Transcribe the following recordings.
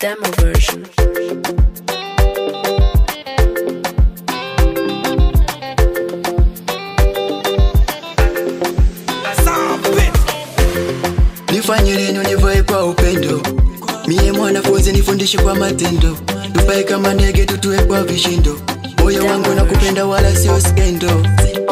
Demo version. Nifanye leno nivae kwa upendo, miye mwanafunzi nifundishe kwa matendo, tupae kama ndege tutue kwa vishindo, moyo wangu na kupenda wala sio skendo.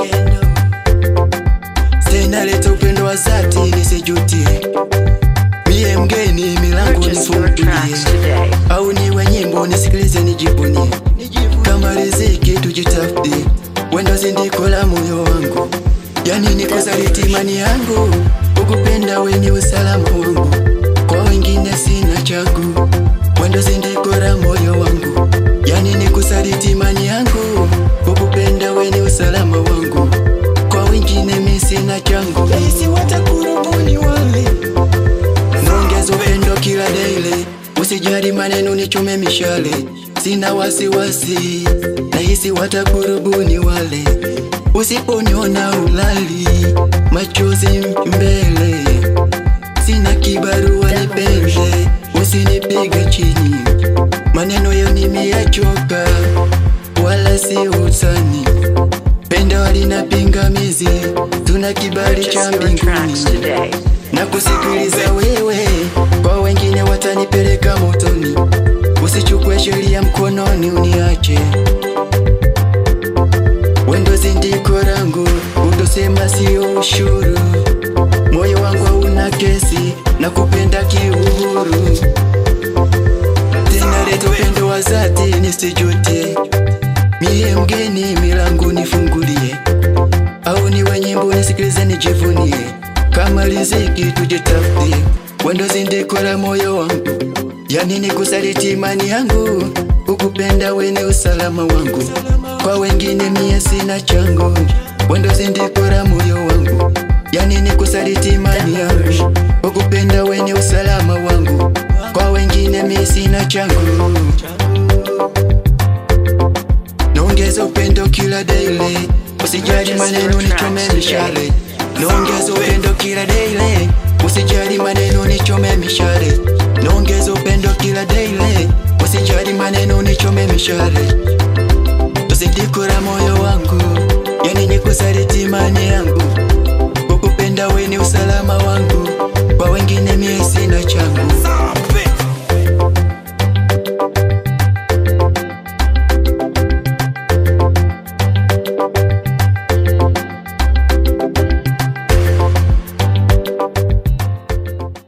Tena leta upendo wa dhati nisijutie, miye mgeni milango Purchase your nifungulie, tracks today. au niwe nyimbo nisikilize nijibunie, kama riziki tujitafutie, wendo zindiko la moyo wangu, yani nikusaliti imani yangu, ukupenda we ni usalama wangu, kwa wengine sina chagu, wendo zindiko la moyo wangu, yani nikusaliti imani yangu, ukupenda we ni usalama wangu, kwa wengine mi sina changu, isi watakurubuni wale Nongeza upendo kila daily, usijali maneno nichome mishale, sina wasiwasi, nahisi watakurubuni wale, usiponiona ulali, machozi mbele, sina kibarua nipende, usinipige chini, maneno yao nimeyachoka, wala si utani, pendo halina pingamizi, tuna kibali cha Purchase your tracks mbinguni today. na kusikiliza wewe, kwa wengine watanipeleka motoni. Usichukue sheria mkononi uniache, wendo zindiko langu, utosema sio ushuru. Moyo wangu hauna kesi na kupenda kiuhuru, tena leta upendo wa dhati nisijute. Mie mgeni, milango nifungulie au niwe nyimbo nisikilize nijivunie, kama riziki tujitafutie, wendo zindiko la moyo wangu, yani nikusaliti imani yangu, ukupenda we ni usalama wangu, kwa wengine mie sina changu, wendo zindiko la moyo wangu, yani nikusaliti imani yangu, ukupenda we ni usalama wangu, kwa wengine mie sina changu Naongeza upendo kila daily, usijali maneno nichome mishale. Naongeza upendo kila daily, usijali maneno nichome mishale. Naongeza upendo kila daily, usijali maneno nichome mishale. Usidikura moyo wangu, yani nikusaliti imani yangu, kukupenda we ni usalama wangu.